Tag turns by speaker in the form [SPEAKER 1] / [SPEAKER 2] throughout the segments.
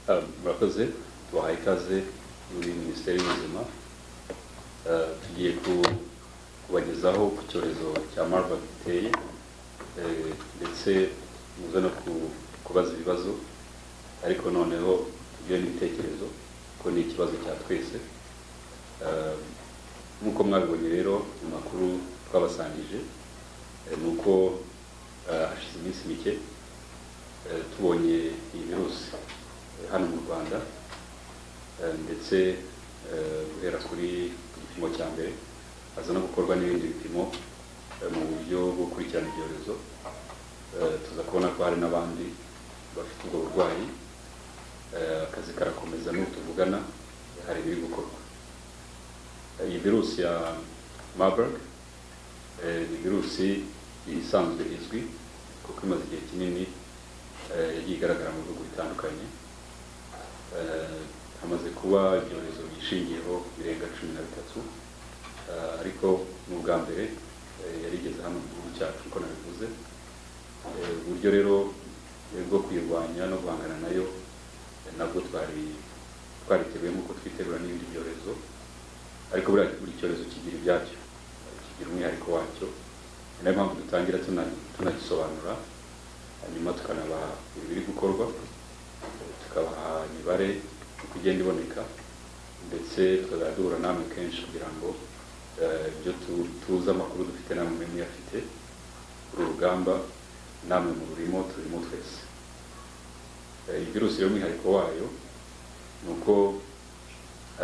[SPEAKER 1] eh, abakozi tubahaye ikaze muri minisiteri y'ubuzima Eh, tugiye ku- kubagezaho ku cyorezo cya marburg giteye eh, ndetse muze no ku- kubaza ibibazo ariko noneho tugire n'ibitekerezo ko ni ikibazo cya twese Eh, nk'uko mwabibonye rero mu makuru twabasangije eh, ni uko eh, hashize iminsi mike eh, tubonye iyi virusi eh, hano mu Rwanda eh, ndetse eh, guhera kuri ku gipimo cya mbere haza no gukorwa n'ibindi bipimo eh, mu buryo bwo gukurikirana ibyorezo Eh, tuza kubona ko hari n'abandi bafite ubwo burwayi Eh, akazi karakomeza n'ubu tuvugana hari ibiri gukorwa Eh, iyi virusi ya Marburg eh, ni virusi isanzwe izwi kuko imaze igihe kinini eh, yagiye igaragara mu bihugu bitandukanye Eh, hamaze kuba ibyorezo bishingiyeho birenga cumi na bitatu Eh, ariko ni ubwa mbere eh, yari igeze hano mu gihugu cyacu uko nabivuze Eh, uburyo rero eh, bwo kuyirwanya no guhangana nayo eh, nabwo twari twariteguye nk'uko twitegura n'ibindi byorezo ariko buriya buri cyorezo kigira ibyacyo kigira umwihariko wacyo ni nayo mpamvu dutangira tuna- tunagisobanura hanyuma tukanabaha ibiri gukorwa tukabaha imibare uko igenda iboneka ndetse tukazajya duhura namwe kenshi kugira ngo eh, ibyo tu- tuzi amakuru dufite namwe mube muyafite uru rugamba namwe mu rurimo turimo twese Eh, iyi virusi rero umwihariko wayo ni uko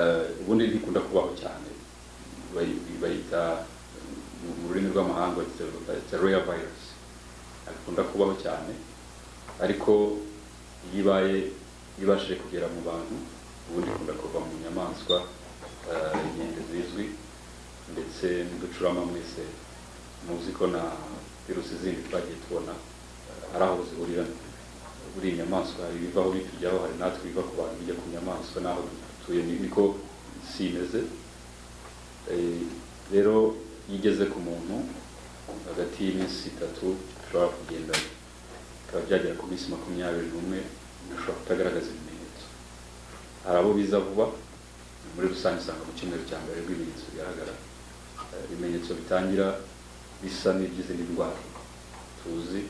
[SPEAKER 1] eh, ubundi ntikunda kubaho cyane Bayi- bayita mu mu rurimi rw'amahanga bayita royal virus ntakunda kubaho cyane ariko iyo ibaye ibashije kugera mu bantu ubundi ikunda kuva mu nyamaswa eh, inkende zizwi ndetse n'uducurama mwese muzi ko na virusi zindi twagiye tubona eh, hari aho zihurira buri inyamaswa hari ibivaho bitujyaho hari natwe biva ku bantu bijya ku nyamaswa n'aho dutuye ni- niko si imeze Eh, rero iyo igeze ku muntu hagati y'iminsi itatu ushobora kugenda bikaba byagera ku minsi makumyabiri n'umwe ushobora kutagaragaza ibimenyetso hari abo biza vuba muri rusange usanga mu cyumweru cya mbere nibwo ibimenyetso bigaragara Eh, ibimenyetso bitangira bisa n'iby'izindi ndwara tuzi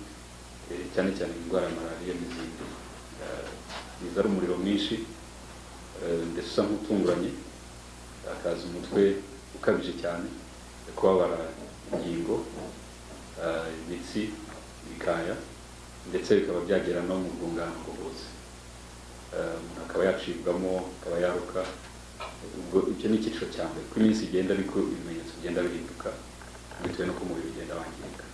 [SPEAKER 1] eh, cyane cyane indwara ya malariya n'izindi Eh, biza ari umuriro mwinshi eh, ndetse usa nk'utunguranye akaza umutwe ukabije cyane kubabara ingingo eh, imitsi bikaya ndetse bikaba byagera no mu rwungano ngogozi Eh, umuntu akaba yacibwamo akaba yaruka ubwo icyo ni icyiciro cya mbere uko iminsi igenda ariko ibimenyetso bigenda bihinduka bitewe n'uko umubiri ugenda wangirika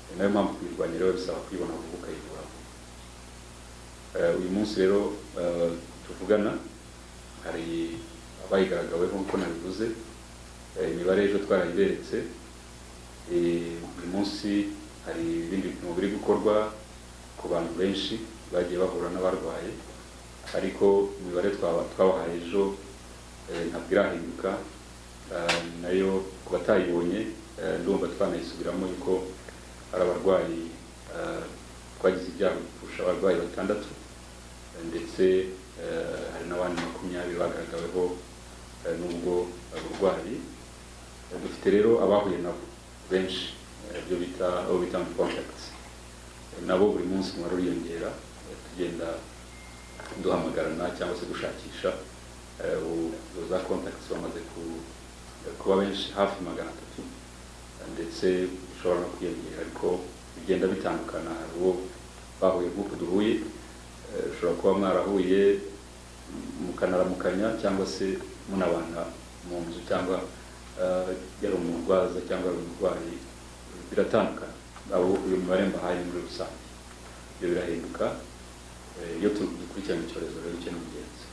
[SPEAKER 1] ni nayo mpamvu kuyirwanya rero bisaba kuyibona vuba ukayivura vuba Eh, uyu munsi rero eh, tuvugana hari abayigaragaweho nk'uko nabivuze Eh, imibare ejo twarayiberetse Eh, uyu munsi hari ibindi bipimo biri gukorwa ku bantu benshi bagiye bahura n'abarwaye ariko imibare twaba- twabahaye ejo eh, ntabwo irahinduka Eh, nayo ku batayibonye eh, ndumva twanayisubiramo yuko hari abarwayi eh, twagize ibyago kurusha abarwayi batandatu ndetse eh, hari n'abandi makumyabiri bagaragaweho eh, n'ubwo burwayi Eh, dufite rero abahuye nabo benshi eh, ibyo bita abo bita contact nabo buri munsi umubare uriyongera eh, tugenda duhamagarana cyangwa se gushakisha eh, u- uwo za contacts bamaze ku- eh, kuba benshi hafi magana atatu Eh, ndetse bishobora no kwiyongera ariko bigenda bitandukana hari uwo bahuye nk'uko duhuye Eh, ushobora kuba mwarahuye mukanaramukanya cyangwa se munabana mu nzu cyangwa eh, yari umurwaza cyangwa yari umurwayi biratandukana abo uyu mubare mbahaye muri rusange ibyo birahinduka Eh, iyo tu- dukurikirana icyorezo rero icyo ni ingenzi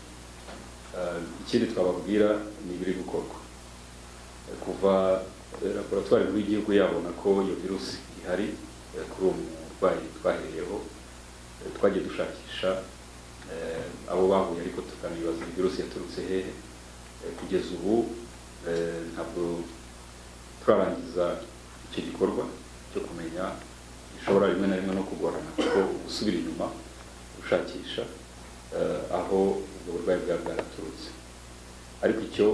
[SPEAKER 1] Eh, ikindi twababwira ni ibiri gukorwa Eh, kuva eh, laboratwari nkuru y'igihugu yabona ko iyo virusi ihari eh, kuri uwo murwayi twahereyeho Eh, twagiye dushakisha eh, abo bahuye ariko tukanibaza iyi virusi yaturutse hehe Eh, kugeza ubu eh, ntabwo turarangiza icyo gikorwa cyo kumenya gishobora rimwe na rimwe no kugorana kuko gusubira inyuma ushakisha eh, aho ubwo burwayi bwaba bwaraturutse ariko icyo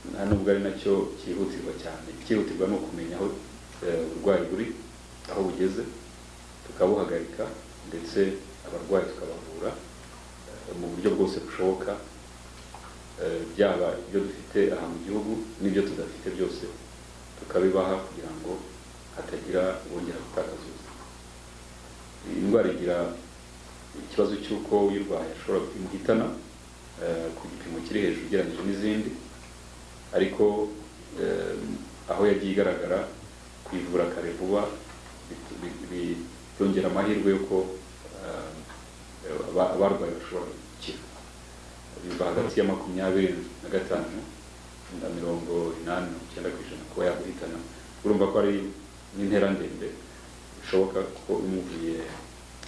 [SPEAKER 1] nta nubwo ari nacyo cyihutirwa cyane icyihutirwa ni ukumenya aho eh, uburwayi buri aho bugeze tukabuhagarika ndetse abarwayi tukabavura eh, mu buryo bwose bushoboka eh, byaba ibyo dufite aha mu gihugu n'ibyo tudafite byose tukabibaha kugira ngo hatagira bongera gutakaza ubuzima iyi ndwara igira ikibazo cy'uko uyirwaye ashobora imuhitana eh, ku gipimo kiri hejuru ugereranyije n'izindi ariko eh, aho yagiye igaragara kuyivura kare vuba bi- bi- bi- byongera amahirwe y'uko eh, aba- abarwaye bashobora gukira biva hagati ya makumyabiri na gatanu na mirongo inani na icyenda ku ijana kuba yaguhitana urumva ko ari n'intera ndende bishoboka ko umuvuye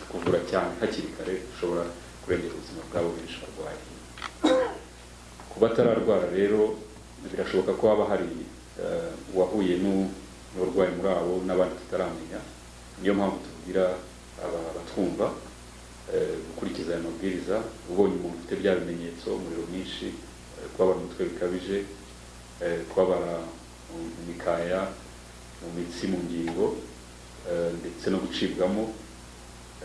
[SPEAKER 1] kuvura cyane hakiri kare ushobora kurengera ubuzima bwabo benshi barwaye ku batararwara rero birashoboka ko haba hari eh, uwahuye n'u- n'uburwayi muri abo n'abandi tutaramenya niyo mpamvu tubwira aba- abatwumva eh, gukurikiza aya mabwiriza ubonye umuntu ufite bya bimenyetso umuriro mwinshi eh, kubabara umutwe bikabije eh, kubabara mu mu mikaya mu mitsi mu ngingo eh, ndetse no gucibwamo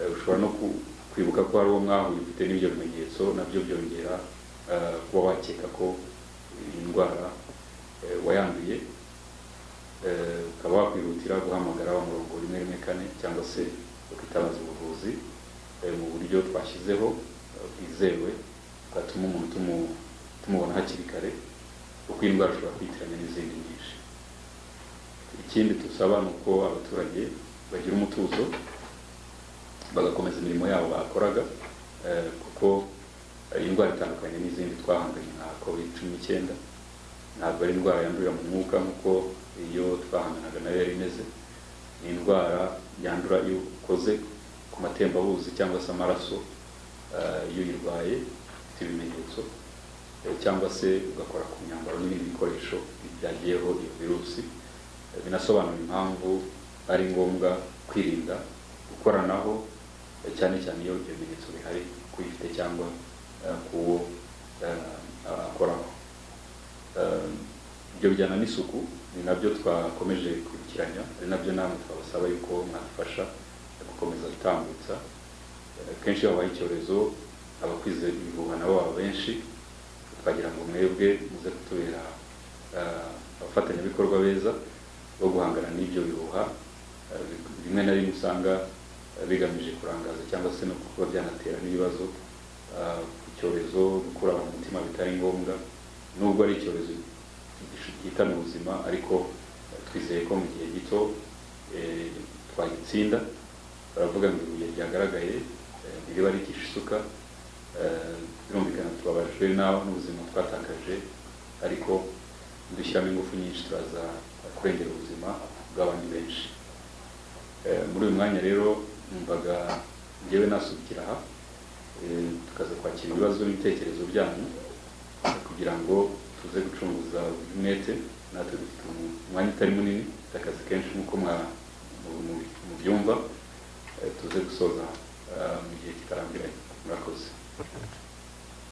[SPEAKER 1] Eh, ushobora no ku- kwibuka ko hari uwo mwahuye ufite n'ibyo bimenyetso nabyo byongera eh, kuba wakeka ko iyi ndwara eh, wayanduye Eh, ukaba wakwihutira guhamagara wa murongo rimwe rimwe kane cyangwa se ukitabaza ubuvuzi eh, mu buryo twashyizeho eh, bwizewe bwatuma umuntu tumu- tumubona hakiri kare kuko iyi ndwara ishobora kwitiranya n'izindi nyinshi ikindi dusaba ni uko abaturage bagira umutuzo bagakomeza imirimo yabo bakoraga eh, kuko ari indwara itandukanye n'izindi twahanganye nka covid cumi n'icyenda ntabwo ari indwara yandurira mu mwuka nk'uko iyo twahanganaga nayo yari imeze ni indwara yandura iyo ukoze ku matembabuzi cyangwa se amaraso eh, iyo uyirwaye ifite ibimenyetso eh, cyangwa se ugakora ku myambaro n'ibindi bikoresho byagiyeho iyo virusi Eh, binasobanura impamvu ari ngombwa kwirinda gukoranaho eh, cyane cyane iyo ibyo bimenyetso bihari kuyifite cyangwa eh, kuwo eh, akoraho Eh, ibyo bijyana n'isuku ni nabyo twakomeje kwibukiranya ari nabyo namwe twabasaba yuko mwafasha gukomeza gutambutsa Eh, kenshi iyo habaye icyorezo abakwize ibihuha nabo baba benshi twagira ngo mwebwe muze kutubera eh, abafatanyabikorwa beza bo guhangana n'ibyo bihuha Eh, rimwe na rimwe usanga eh, bigamije kurangaza cyangwa se no kuba byanatera n'ibibazo eh, icyorezo gukura mu mutima bitari ngombwa nubwo ari icyorezo gihitana ubuzima ariko eh, twizeye ko mu gihe gito eh, twagitsinda baravuga ngo ibuye ryagaragaye eh, ntiriba rikisha isuka Eh, birumvikana tubabajwe naho n'ubuzima twatakaje ariko dushyiramo ingufu nyinshi turaza kurengera ubuzima bw'abandi benshi Eh, muri uyu mwanya rero numvaga ngewe nasubikira aha eh, tukaza kwakira ibibazo n'ibitekerezo byanyu kugira ngo tuze gucunguza umwete natwe dufite umu- umwanya utari munini dufite akazi kenshi nk'uko mwa- mu- mu- mubyumva Eh, tuze gusoza eh, mu gihe kitarambiranye murakoze